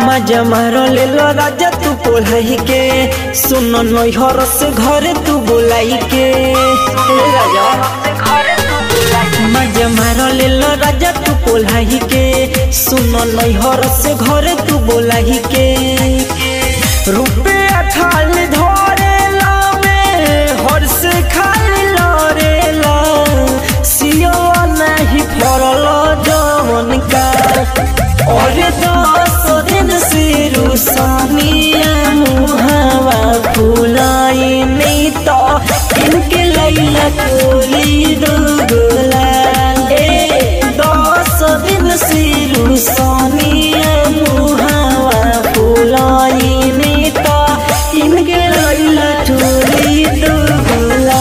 मजा मारो ले लो राजा तू पोलाई के सुन नैहर से घरे तू बोलाई के हे राजा मजा मारो ले लो राजा तू पोलाई के सुन नैहर से घरे तू बोलाई के रुपया खाली धरे लावे हर से खाली लरे ला सियो नहीं फरल जवन का और दस दिन से रुसानिया मुहावा फुलाई नहीं तो इनके लैला कोली दुगला ए दस दिन से रुसानिया मुहावा फुलाई नहीं तो इनके लैला टोली दुगला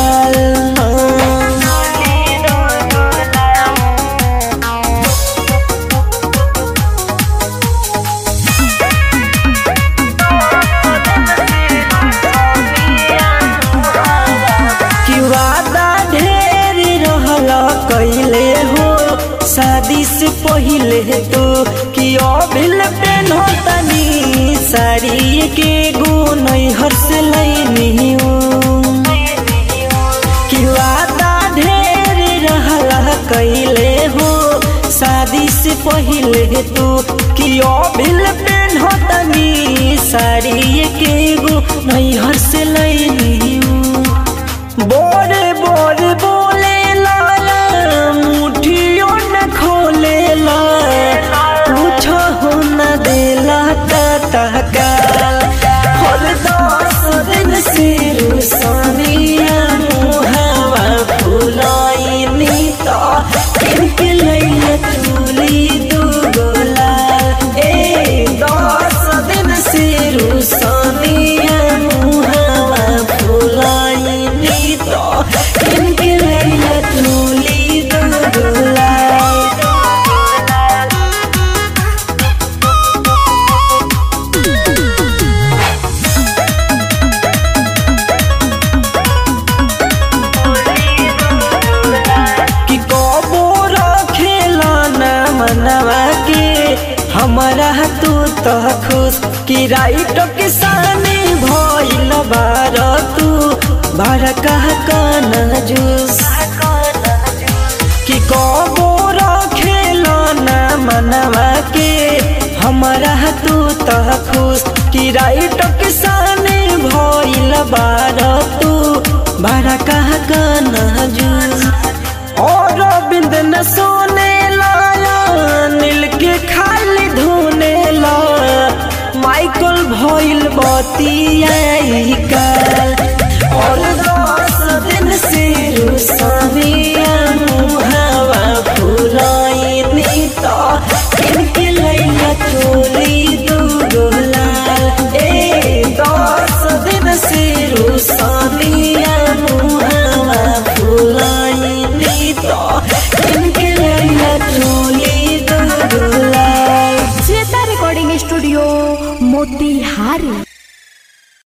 कि वादा ढेर रहल कैले हो शादी से पहिले तो कि अभिल पेन तनी साड़ी के गुण हर से लैनी हो कि वादा ढेर रहल कैले हो शादी से पहिले तो कि अभिल पेन तनी साड़ी के गुण हर से लैनी हो बोरे बोरे बोले लाला मुठियों न खोले ला पूछो हो न देला ता काल हर दस दिन से रुसानिया मुहावा फुलाई नीता इनके लैला चूली दू गोला ए दस दिन से रुसानिया मुहावा फुलाई नीता इनके लैला चूली दू गोला कि कबो रखेला ना मनवा के हमारा तू तो खुश कि राइट के साने भइल बार तू बार कह काना जूस कि कबो रखेला ना मनवा के हमारा तू तो खुश कि राइट के साने भइल बार तू बार कह काना जूस और बिंद न सोने लाया नील के खाली धोने ला माइकल भइल बतिया का